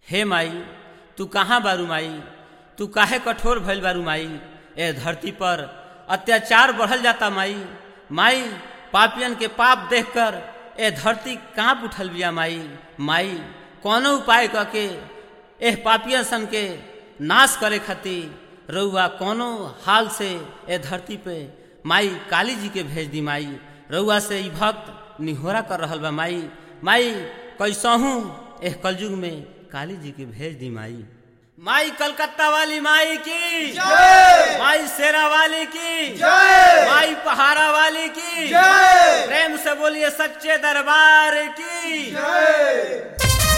हे माई तू कहाँ बारू माई तू काहे कठोर भइल बारू माई ए धरती पर अत्याचार बढ़ल जाता माई माई पापियन के पाप देखकर ए धरती कांप उठल बिया माई माई कौनो उपाय करके एह पापियन सन के नाश करे खातिर रउआ कौनो हाल से ए धरती पे माई काली जी के भेज दी माई रउआ से ई भक्त निहोरा कर रहल बा माई माई कैसहू एह कलयुग में काली जी के भेज दी माई माई कलकत्ता वाली माई की माई शेरा वाली की माई पहाड़ा वाली की प्रेम से बोलिए सच्चे दरबार की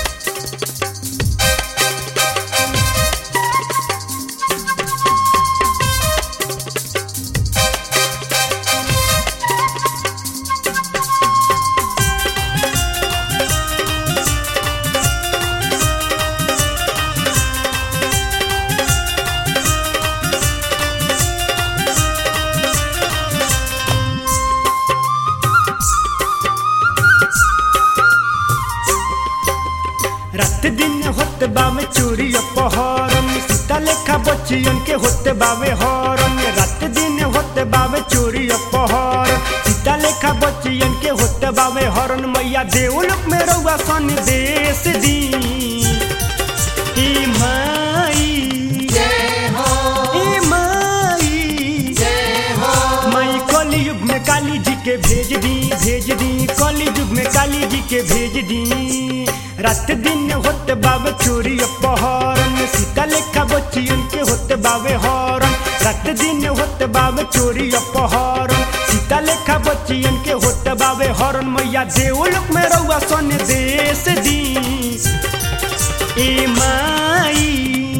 रात दिन होत बावे चोरी अपहरण सीता लेखा बच्चियन के होत बावे हरण रात दिन होत बावे चोरी अपहरण सीता लेखा बच्चियन के होत बावे हरण मैया देवलोक में रउआ सन देश दी ई माई ई माई माई कली युग में काली जी के भेज दी भेज दी कली युग में काली जी के भेज दी रात दिन होत बावे चोरी अपहरण सीता लेखा बच्चियन के होत बावे हरण रात दिन होत बावे चोरी अपहरण सीता लेखा बच्चियन के होत बावे हरण मैया देवलोक में रउआ सन देश दी ए माई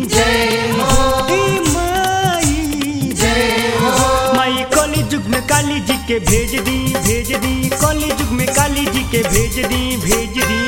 ए माई माई कली युग में काली जी के भेज दी भेज दी कली युग में काली जी के भेज दी भेज दी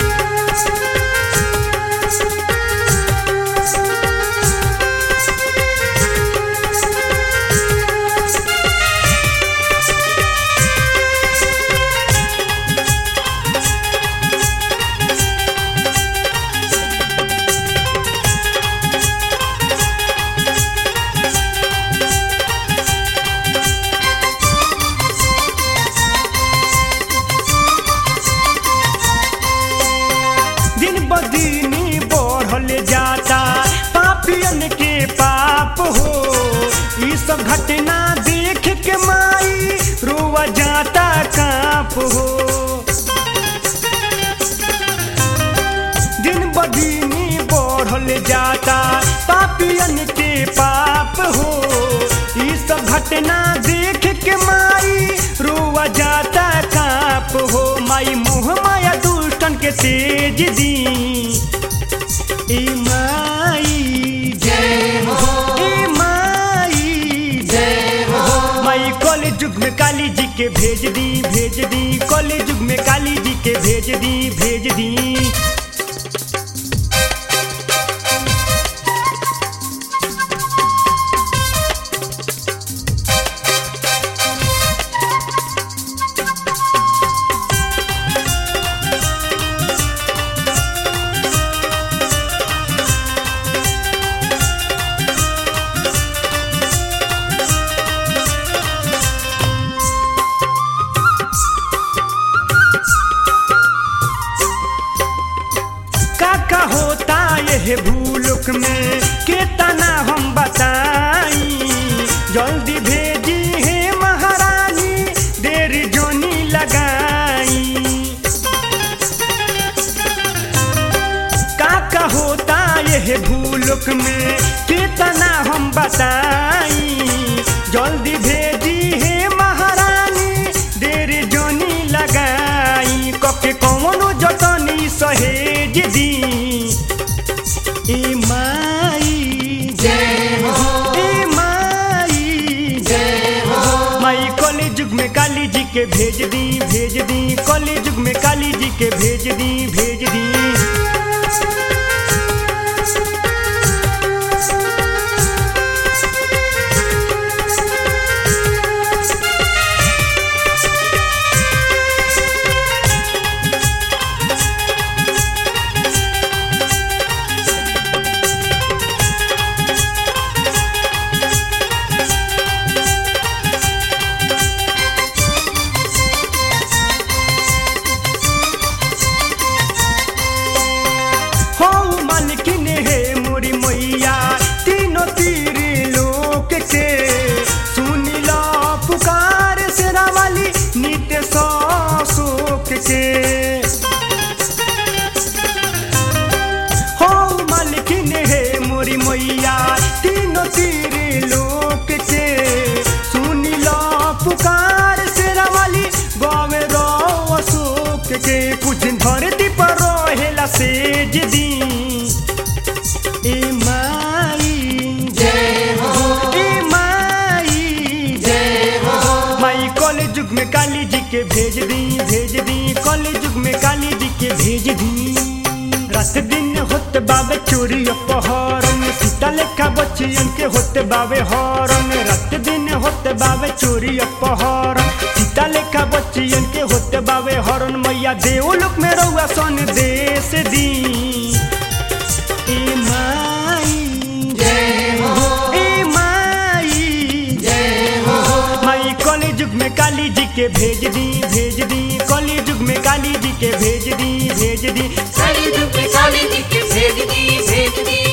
दिन ब दिन बढ़ल जाता पापियन के पाप हो ई सब घटना देख के माई रोवा जाता काप हो दिन ब दिन बढ़ल जाता पापियन के पाप हो ई सब घटना देख के माई रोवा जाता काप हो माई मोह माया दुष्टन के तेज दी ए माई जय हो ए माई जय हो माई कॉलेज युग में काली जी के भेज दी भेज दी कॉलेज युग में काली जी के भेज दी भेज दी का का होता यह भूलुक में केतना हम बताई जल्दी भेजी है महारानी देर जोनी लगाई का का होता यह भूलुक में केतना हम बताई जल्दी भेजी है महारानी देर जोनी लगाई कके कौनो जतनी सहेज दी ए माई जय हो ए माई जय हो माई कॉलेज युग में काली जी के भेज दी भेज दी कॉलेज युग में काली जी के भेज दी भेज दी के हो मालकिन है मोरी मैया तीनों तीर लोक के सुनी लो पुकार से वाली गावे रो अशोक के कुछ दिन धरती पर रहेला सेज दी ए माई जय हो ए माई जय हो माई कॉलेज युग में काली जी के भेज दी भेज दी कॉलेज युग में काली जी के भेज दी रात दिन होत बाबे चोरी अपहरण सीता लेखा बच्चियन के होत बाबे हरण रात दिन होत बाबे चोरी अपहरण सीता लेखा बच्चियन के होत बाबे हरण मैया देव लोक में रहुआ सन देश दी ए माई जय हो ए माई जय हो माई कॉलेज युग में काली जी के भेज दी भेज दी कॉलेज युग में काली जी के भेज दी भेज दी काली धूप काली जी के भेज दी भेज दी